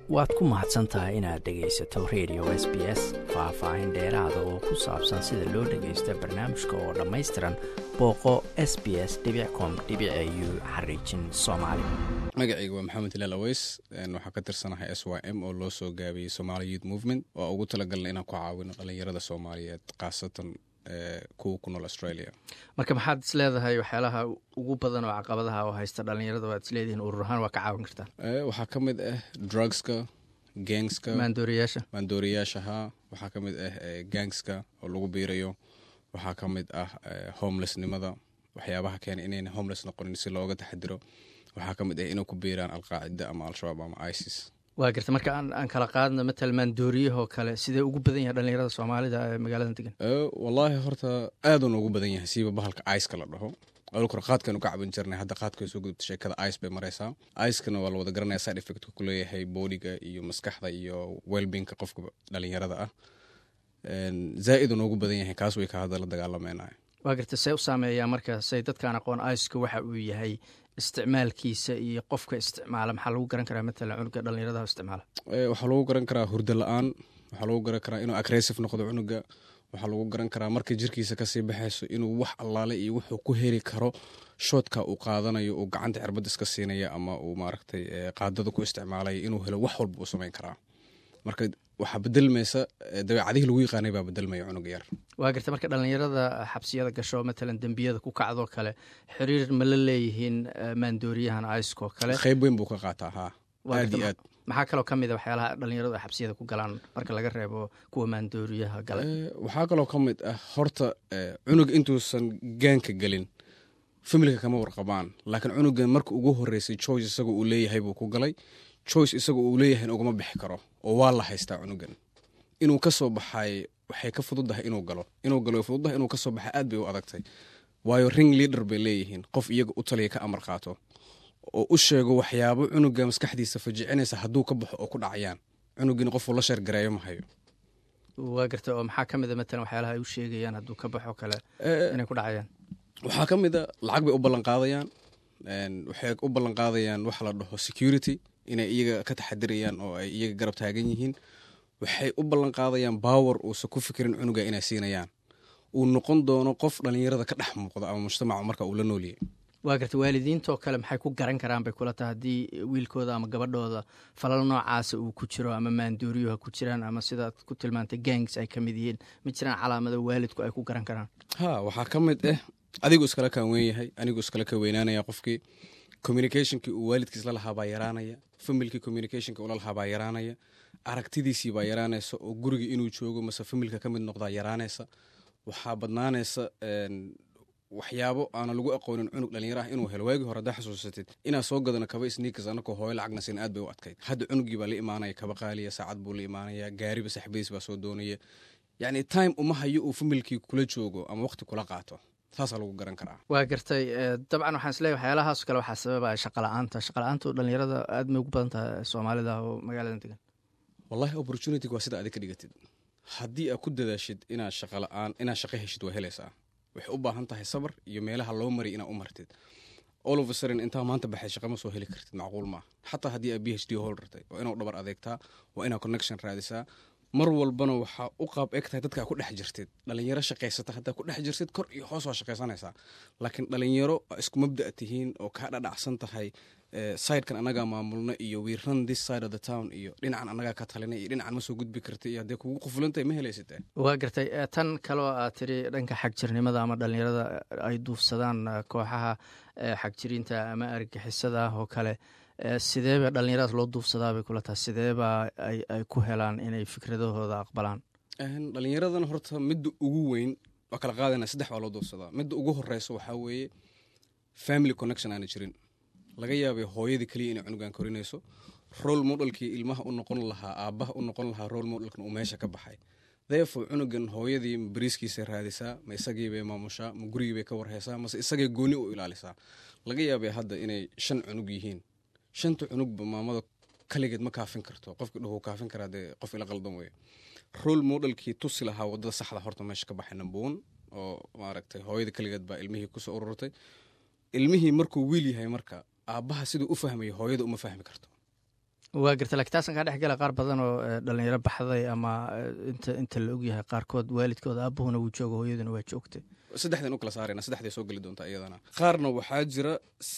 waad ku mahadsan tahay inaad dhegaysato radio s b s faah-faahin dheeraada oo ku saabsan sida loo dhagaysto barnaamijka oo dhammaystiran booqo s b s com u xariijin soomaali magacayga waa maxamed hilaal aweys waxaa ka tirsanahay s y m oo loo soo gaabiyey somaali youth movement oo ugu talagalna inaan ku caawino dhalinyarada soomaaliyeed khaasatan kuwa ku nool australia marka maxaad is leedahay waxyaalaha ugu badan oo caqabadaha oo haysta dhalinyarada waad is leedihiin urur ahaan waa ka caawin kartaa waxaa ka mid ah drugska gangska maandooriyaasha maandooriyaashaha waxaa ka mid ah gangska oo lagu biirayo waxaa ka mid ah homelessnimada waxyaabaha keena inayna homeless noqonin si looga taxadiro waxaa ka mid ah inay ku biiraan alqaacida ama al-shabaab ama isis waa garta marka aan kala qaadno matal maandooriyahoo kale sidee ugu badan yahay dhalinyarada soomaalida ee magaalada degan wallaahi horta aadun ugu badan yahay siiba bahalka iceka la dhaho alkor qaadkanu ka cabin jirnay hadda qaadka soo gudubta sheekada ice bay maraysaa icekana waa la wada garanaya side effect ku leeyahay boodiga iyo maskaxda iyo wellbinka qofka dhalinyarada ah zaa-idun ugu badan yahay kaas way ka hadda la dagaalameynaya waa garta see u saameeyaa marka say dadkaan aqoon iceka waxa uu yahay isticmaalkiisa iyo qofka isticmaala maxaa lagu garan karaa matalan cunuga dhalinyarada isticmaala waxaa lagu garan karaa hurdo la-aan waxaa lagu garan karaa inuu agressive noqdo cunuga waxaa lagu garan karaa markay jirkiisa kasii baxayso inuu wax allaale iyo wuxuu ku heli karo shoodka uu qaadanayo uu gacanta cirbad iska siinaya ama uu maaragtay qaadada ku isticmaalaya inuu helo wax walba uu samayn karaa marka waxaa bedelmaysa dabeecadihii lagu yaqaanay baa bedelmaya cunug yar waa garta marka dhalinyarada xabsiyada gasho matalan dembiyada ku kacdoo kale xiriir ma la leeyihiin maandooriyahan icekoo kale qayb weyn buu ka qaataa haa aad iyo aad maxaa kaloo ka mid a waxyaalaha dhalinyaradu ay xabsiyada ku galaan marka laga reebo kuwa maandooriyaha gala waxaa kaloo ka mid ah horta cunug intuusan gaanka gelin familka kama warqabaan laakiin cunugan marka ugu horeysay choice isagoo uu leeyahay buu ku galay choice isagoo uu leeyahay ugama bixi karo oo waa la haystaa cunugan inuu ka soo baxay waxay ka fududahay inuu galo inuu galo fududahay inuu kasoo baxay aad bay u adagtay waayo ring leader bay leeyihiin qof iyaga u taliya ka amar qaato oo u sheego waxyaabo cunuga maskaxdiisa fajicinaysa hadduu ka baxo oo ku dhacayaan cunugin qofuu la sheergareeyo ma hayo waa garta oo maxaa ka mid a matalan waxyaalaha ay u sheegayaan hadduu ka baxo kale inay ku dhacayaan waxaa ka mid a lacag bay u ballanqaadayaan waxay u ballanqaadayaan waxa la dhaho security inay iyaga ka taxadirayaan oo ay iyaga garab taagan yihiin waxay u ballanqaadayaan baawer uusa ku fikirin cunuga inay siinayaan uu noqon doono qof dhalinyarada ka dhex muuqda ama mujtamaca marka uu la nooliyay waa garta waalidiintoo kale maxay ku garan karaan bay kula tahay haddii wiilkooda ama gabadhooda falal noocaasa uu ku jiro ama maandooriyuha ku jiraan ama sidaad ku tilmaantay gangs ay ka mid yihiin ma jiraan calaamado waalidku ay ku garan karaan ha waxaa ka mid ah adigu iskala kaan weyn yahay anigu iskala ka weynaanaya qofkii communicationkii uu waalidkiis la lahaa baa yaraanaya familkii communicationka ula lahaa baa yaraanaya aragtidiisii baa yaraanaysa oo guriga inuu joogo mase familka ka mid noqdaa yaraanaysa waxaa badnaanaysa waxyaabo aana lagu aqoonin cunug dhalinyaro ah inuu helo waagii hore haddaa xasuusatid inaa soo gadano kaba sniikas anakoo hooyo lacagna siin aad bay u adkayd hadda cunugii baa la imaanaya kaba qaaliya saacad buu la imaanaya gaariba saxbadiis baa soo doonaya yacni time uma hayo uu familkii kula joogo ama waqti kula qaato saasaa lagu garan karaa waa gartay dabcan waxaan isleeyahy waxyaalahaas kale waxaa sababaya shaqala-aanta shaqala-aantu dhalinyarada aad may ugu badan tahay soomaalida oo magaaladan degan wallahi opportunityg waa sida adig ka dhigatid haddii aad ku dadaashid inaad shaqala-aan inaad shaqo heshid waa helaysaa waxay u baahan tahay sabar iyo meelaha loo mariy inaad u martid all of a sudden intaa maanta baxay shaqa ma soo heli kartid macquul maaha xataa haddii aad b h d holdartay waa inaad dhabar adeegtaa waa inaad connection raadisaa mar walbana waxaa u qaab eg tahay dadkaa ku dhex jirtid dhalinyaro shaqaysata haddaa ku dhex jirtid kor iyo hoos waa shaqaysanaysaa laakiin dhalinyaro isku mabda' tihiin oo kaa dhadhacsan tahay sidekan anagaa maamulna iyo we run this side of the town iyo dhinacan anagaa ka talina iyo dhinacan ma soo gudbi karta iyo haddee kugu qufulantahay ma helaysid waa gartay tan kaloo aad tiri dhanka xagjirnimada ama dhalinyarada ay duufsadaan kooxaha xagjiriinta ama argixisada ah oo kale sideeba dhalinyaradaas loo duufsadaabay kula tahay sideeba ay ku helaan inay fikradahooda aqbalaan dhalinyaradan horta midda ugu weyn waa kala qaadana saddex baa loo duufsadaa midda ugu horeysa waxaa weeye family connection aana jirin laga yaabay hooyadii keliya inay cunugan korinayso role modelkii ilmaha u noqon lahaa aabbaha u noqon lahaa role modelkan uu meesha ka baxay therefore cunugan hooyadii ma bariiskiisa raadisaa ma isagiibay maamushaa ma gurigiibay ka warhaysaa mase isagay gooni u ilaalisaa laga yaabay hadda inay shan cunug yihiin shanta cunugba maamada kaligeed ma kaafin karto qofki dhuhu kaafin karaa dee qof ila qaldan weeye role modelkii tusi lahaa wadada saxda horta meesha ka baxay namboon oo maaragtay hooyada kaligeed baa ilmihii kusoo ururtay ilmihii markuu wiil yahay marka aabbaha siduu u fahmayo hooyada uma fahmi karto waa garta lakiin taasan kaa dhex gala qaar badan oo dhalinyaro baxday ama inta inta la ogyahay qaarkood waalidkooda aabuhuna wuu jooga hooyaduna waa joogtay saddexdan u kala saarayna saddexday soo geli doontaa iyadana qaarna waxaa jira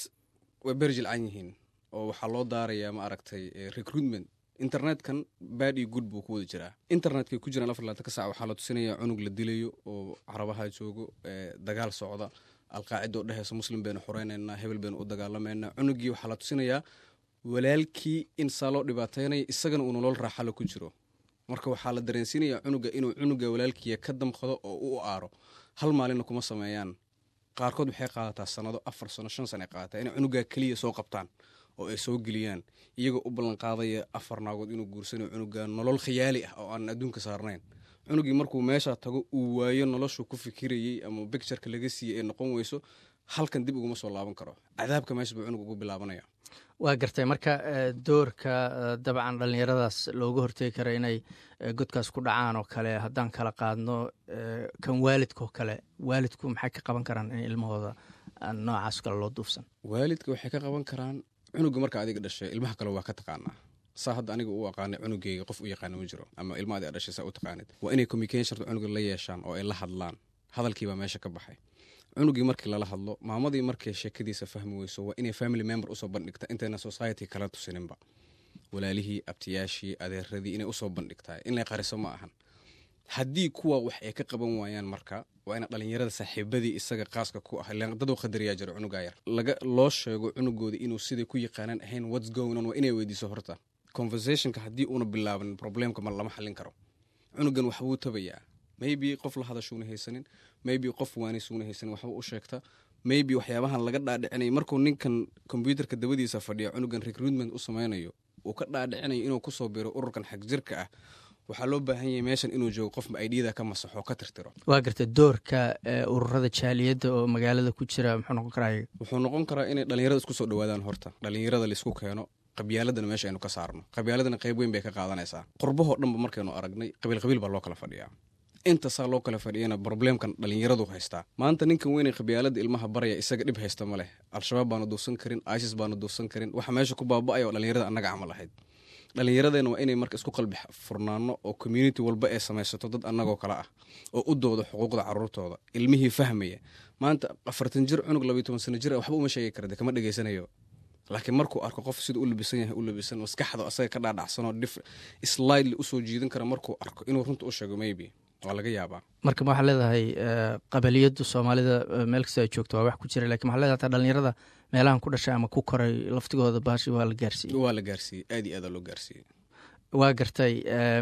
way beri jilcan yihiin oo waxaa loo daarayaa ma aragtay recruitment internetkan bad iyo good buu ku wada jiraa internetkay ku jiraan afar labaatan ka sac waxaa la tusinaya cunug la dilayo oo carabaha joogo dagaal socda alqaacida oo dheheysa muslim baynu xoreynaynaa hebel baynu u dagaalamayna cunugii waxaa la tusinayaa walaalkii in saa loo dhibaataynaya isagana uu nolol raaxalo ku jiro marka waxaa la dareensiinayaa cunuga inuu cunuga walaalkiiya ka damqado oo u aaro hal maalinna kuma sameeyaan qaarkood waxay qaadataa sanado afar sano shan sana qaadataa inay cunugaa keliya soo qabtaan oo ay soo geliyaan iyagoo u ballanqaadaya afar naagood inuu guursanayo cunuga nolol khiyaali ah oo aan adduunka saarnayn cunugii markuu meeshaa tago uu waayo noloshuu ku fikirayey ama bictureka laga siiyey ee noqon weyso halkan dib uguma soo laaban karo cadaabka meesha buu cunug ugu bilaabanaya waa gartay marka doorka dabcan dhallinyaradaas looga hortegi kara inay godkaas ku dhacaan oo kale haddaan kala qaadno kan waalidkaoo kale waalidku maxay ka qaban karaan in ilmahooda noocaas kale loo duufsan waalidka waxay ka qaban karaan cunuga marka adiga dhashay ilmaha kale waa ka taqaanaa saa hadda aniga u aqaanay cunugeyga qof u yaqaana ma jiro ama ilma adi dhashay saa u taqaanid waa inay communication cunuga la yeeshaan oo ay la hadlaan hadalkiibaa meesha ka baxay cunugii markii lala hadlo maamadii markay sheekadiisa fahmi weyso waa inay family member usoo bandhigta intayna society kala tusininba walaalihii abtiyaashii adeeradii inay usoo bandhigtaa inay qariso ma ahan haddii kuwa wax ay ka qaban waayaan marka waa ina dhalinyarada saaxiibadii isaga qaaska ku ah daduu qadariyaa jiro cunugaa yar laga loo sheego cunugooda inuu siday ku yaqaanaan ahayn whats going on waa inay weydiiso horta conversationka haddii uuna bilaaban problemka ma lama xallin karo cunugan waxbuu tabayaa maybe qof la hadashuuna haysanin maybe qof waanisuuna haysanin waxba u sheegta maybe waxyaabahan laga dhaadhicinay markuu ninkan kombyuutarka dabadiisa fadhiya cunugan recruitment u sameynayo uu ka dhaadhicinayo inuu kusoo biro ururkan xag jirka ah waxaa loo baahan yahay meeshan inuu joogo qof aidiyada ka masaxo ka tirtiro waa garta doorka ururada jaaliyadda oo magaalada ku jira muxuu noqon karaa wuxuu noqon karaa inay dhalinyarada isku soo dhawaadaan horta dhalinyarada laisku keeno qabyaaladana meesha aynu ka saarno qabyaaladana qayb weyn bay ka qaadanaysaa qurbahoo dhanba markaynu aragnay qabiil qabiil baa loo kala fadhiyaa intasaa loo kala fadhiyana probleemkan dhalinyaradu haystaa maanta ninkan weynay qabyaalada ilmaha baraya isaga dhib haysta ma leh al-shabaab baana duufsan karin isis baana duufsan karin waxa meesha ku baaba'aya oo dhalinyarada annaga camal ahayd dhallinyaradeenna waa inay marka isku qalbi furnaano oo community walba ee samaysato dad annagoo kale ah oo u dooda xuquuqda caruurtooda ilmihii fahmaya maanta afartan jir cunug labayo toban sano jir waxba uma sheegi kara de kama dhegaysanayo laakiin markuu arko qof siduu u labisan yahay u labisan maskaxda asaga ka dhaadhacsanoo slidely usoo jiidan kara markuu arko inuu runta u sheego maybe waa laga yaabaa marka ma waxaa leedahay qabaliyaddu soomaalida meel kasta ay joogto waa wax ku jira lakin waxaa leedahay hataa dhalinyarada meelahan ku dhashay ama ku koray laftigooda baashi waa la gaarsiiyey waa la gaarsiiyey aad iyo aada loo gaarsiiyey waa gartay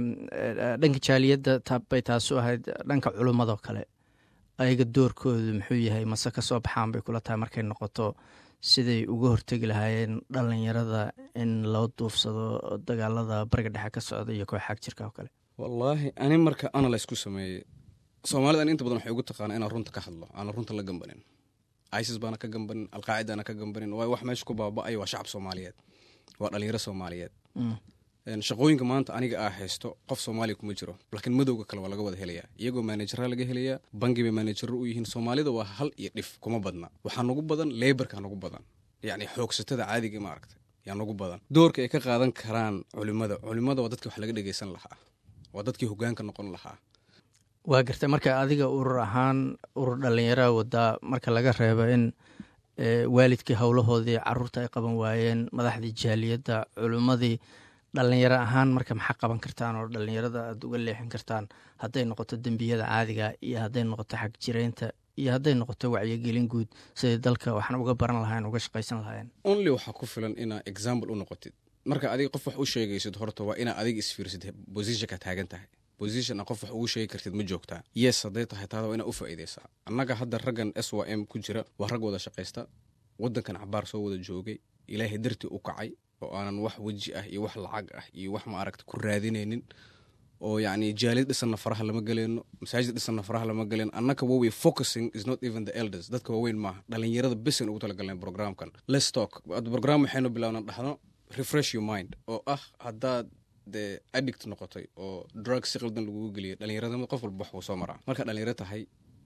dhanka jaaliyadda tabbay taasu ahayd dhanka culummadoo kale ayaga doorkoodu muxuu yahay mase ka soo baxaan bay kula tahay markay noqoto siday uga hortegi lahaayeen dhalinyarada in loo duufsado dagaalada bariga dhexe ka socda iyo koox xag jirka oo kale wallaahi ani marka analyse ku sameeyey soomaalida ani inta badan waxay ugu taqaana inaan runta ka hadlo aanan runta la gambanin isis baana ka gambanin alqaacidaana ka gambanin waayo wax meesha ku baaba'ayo waa shacab soomaaliyeed waa dhalinyaro soomaaliyeed shaqooyinka maanta aniga aa haysto qof soomaaliya kuma jiro laakiin madowga kale waa laga wada helayaa iyagoo maanajara laga helayaa bangi bay maanajaro u yihiin soomaalida waa hal iyo dhif kuma badna waxaa nagu badan lebarka nagu badan yacni xoogsatada caadiga ma aragtay yaa nagu badan doorka ay ka qaadan karaan culimada culimada waa dadkii wax laga dhegeysan lahaa waa dadkii hogaanka noqon lahaa waa gartay marka adiga urur ahaan urur dhallinyaraha wadaa marka laga reebo in waalidkii howlahoodii caruurta ay qaban waayeen madaxdii jaaliyadda culimmadii dhallinyaro ahaan marka maxaa qaban kartaan oo dhallinyarada aada uga leexin kartaan hadday noqoto dembiyada caadiga iyo hadday noqoto xag jireynta iyo hadday noqoto wacyigelin guud siday dalka waxna uga baran lahayen uga shaqaysan lahayen only waxaa ku filan inaa example u noqotid marka adiga qof wax u sheegaysid horta waa inaa adiga isfiirsid positionka taagan tahay position a qof wax ugu sheegi kartid ma joogtaa yes hadday tahay taada waa inaa u faa'iidaysaa annaga hadda raggan s y m ku jira waa rag wada shaqaysta waddankan cabaar soo wada joogay ilaahay dartii u kacay oo aanan wax weji ah iyo wax lacag ah iyo wax ma aragta ku raadinaynin oo yacni jaalid dhisanna faraha lama geleyno masaajid dhisanna faraha lama geleyno annaka wawey focusing is not even the elders dadka waaweyn maaha dhalinyarada besan ugu talagalnay programkan let's talk program waxaynu bilaabna dhahno refresh your mind oo ah haddaad dee addict noqotay oo drug si qaldan lagugu geliyay dhallinyaradnimada qof walba wax wuu soo maraa markaa dhalinyaro tahay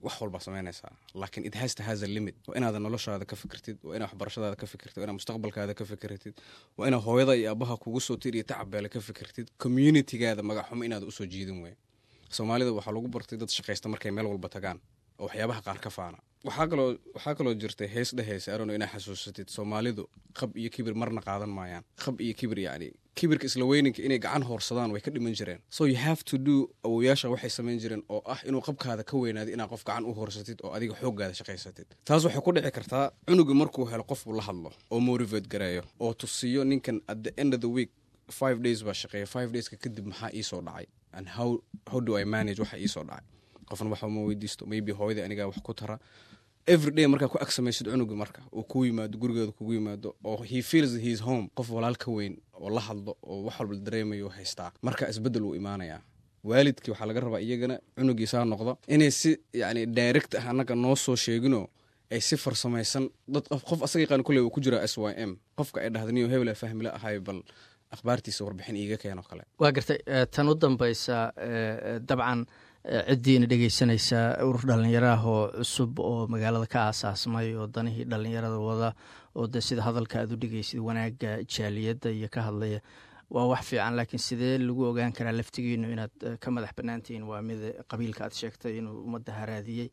wax walbaa samaynaysaa laakiin it has to has a limit waa inaada noloshaada ka fikirtid waa inaad waxbarashadaada ka fikirtid waa inaad mustaqbalkaada ka fikirtid waa inaad hooyada iyo abaha kugu soo tir iyo tacabeele ka fikirtid communitygaada magaxumo inaad usoo jiidin wey soomaalida waxaa lagu bartay dad shaqaysta markay meel walba tagaan oo waxyaabaha qaar ka faana waxaa kaloo waxaa kaloo jirtay hees dhehaysa arono inaa xasuusatid soomaalidu qab iyo kibir marna qaadan maayaan qab iyo kibir yacni kibirka isla weyninka inay gacan hoorsadaan way ka dhiman jireen so you have to do awowayaasha waxay samayn jireen oo ah inuu qabkaada ka weynaado inaad qof gacan u hoorsatid oo adiga xooggaada shaqaysatid taas waxay ku dhici kartaa cunuga markuu helo qofuu la hadlo oo motivate gareeyo oo tusiyo ninkan at the end of the week five days baa shaqeeya five dayska kadib maxaa iisoo dhacay and how, how do i manage waxa iisoo dhacay qofna waxa ma weydiisto maybe hooyadii anigaa wax ku tara everyday markaa ku ag samaysid cunuga marka uu ku yimaado gurigeeda kugu yimaado oo he feels his home qof walaal ka weyn oo la hadlo oo wax walba dareemayo haystaa marka isbedel uu imaanayaa waalidkii waxaa laga rabaa iyagana cunugiisaa noqdo inay si yani direct ah annaga noo soo sheegino ay si farsamaysan dad qof asaga yaqaan kulle uu ku jiraa s y m qofka ay dhahda niyo hebela fahmila ahay bal akhbaartiisa warbixin iiga keenoo kale waa gartay tan u dambaysa dabcan ciddiina dhegeysanaysa urur dhallinyaraah oo cusub oo magaalada ka aasaasmay oo danihii dhallinyarada wada oo de sida hadalka aad u dhegeysid wanaagga jaaliyadda iyo ka hadlaya waa wax fiican laakiin sidee lagu ogaan karaa laftigiinu inaad ka madax banaantihiin waa mid qabiilka aad sheegtay inuu ummadda haraadiyey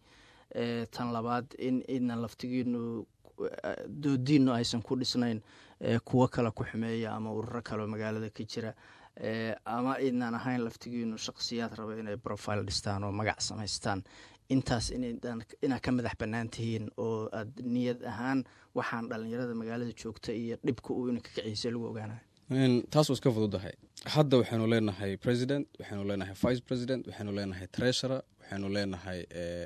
tan labaad in idna laftigiinu doodiinnu aysan ku dhisnayn kuwo kale ku xumeeya ama ururo kaleoo magaalada ka jira ama idnaan ahayn laftigiinu shaqsiyaad raba inay profile dhistaan oo magac samaystaan intaas inaad ka madax bannaan tihiin oo aad niyad ahaan waxaan dhallinyarada magaalada joogta iyo dhibka uu ina ka kiciisa lagu ogaanayo taas waa iska fududahay hadda waxaynu leenahay president waxaynu leenahay vice president waxaynu leenahay treasurer waxaynu leenahay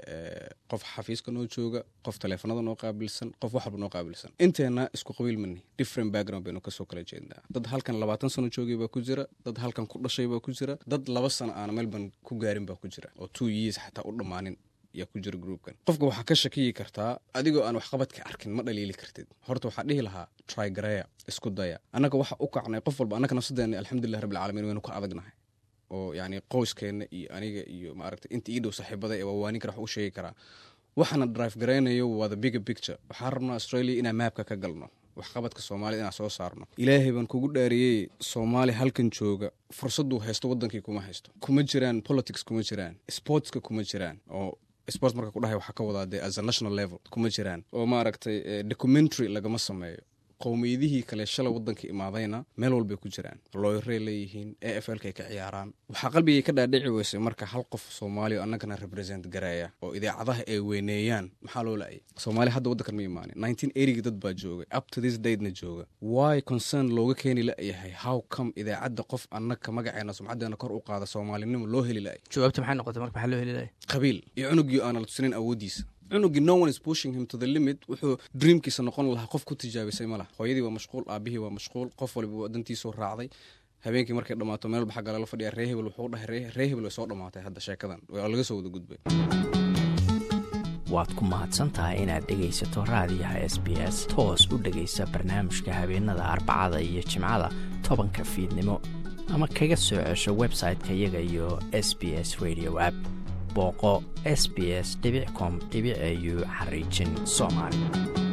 qof xafiiska noo jooga qof taleefanada noo qaabilsan qof wax walba noo qaabilsan inteena isku qabiil mani different background baynu kasoo kala jeednaa dad halkan labaatan sano joogay baa ku jira dad halkan ku dhashay baa ku jira dad laba sano aana melbourne ku gaarin baa ku jira oo two years xataa u dhammaanin yaa ku jira groupkan qofka waxaa ka shakiyi kartaa adigoo aan waxqabadka arkin ma dhaliili kartid horta waxaa dhihi lahaa trygareya isku daya annaga waxa u kacnay qof walba annaga nafsadeena alxamdulilah rabbilcaalamiin waynu ka adagnahay oo yacni qoyskeenna iyo aniga iyo maaragtay inta ii dhow saaxiibada ee waawaanin kara wax u sheegi karaa waxaana drive garaynayo waa the bigger picture waxaan rabnaa australia inaan maabka ka galno waxqabadka soomaalida inaan soo saarno ilaahay baan kugu dhaariyey soomaali halkan jooga fursaduu haysto wadankii kuma haysto kuma jiraan politics kuma jiraan sportska kuma jiraan oo sport marka kudhahay waxaa ka wadaa dee as a national level kuma jiraan oo maaragtay documentary lagama sameeyo qowmiyadihii kale shalay wadanka imaadayna meel walbay ku jiraan looyarey leeyihiin a f lka ay ka ciyaaraan waxaa qalbigay ka dhaadhici weysay marka hal qof soomaaliya oo annagana represent gareeya oo idaacadaha ay weyneeyaan maxaa loo la-ay soomaaliya hadda waddankan ma imaanin nineteen eightyga dad baa joogay up to this datena jooga why concern looga keeni la-yahay how come idaacadda qof annaga magaceena sumcaddeena kor u qaada soomaalinimo loo heli la-ay jawaabta maxay noqotay marka maxaa loo heli la-ay qabiil iyo cunugii aana la tusinin awooddiisa cunugii no one is pushing him to the limit wuxuu dreamkiisa noqon lahaa qof ku tijaabisay ma laha hooyadii waa mashquul aabihii waa mashquul qof waliba wadantiisuu raacday habeenkii markay dhammaato meel baxa gala la fadhiya ree hebel wuxuu dhahay ree hebel way soo dhammaatay hadda sheekadan waa laga soo wada gudbay waad ku mahadsantahay inaad dhegaysato raadiyaha s b s toos u dhegaysa barnaamijka habeenada arbacada iyo jimcada tobanka fiidnimo ama kaga soo cesho website-ka iyaga iyo s b s radio app booqo s b s com au xariijin soomaali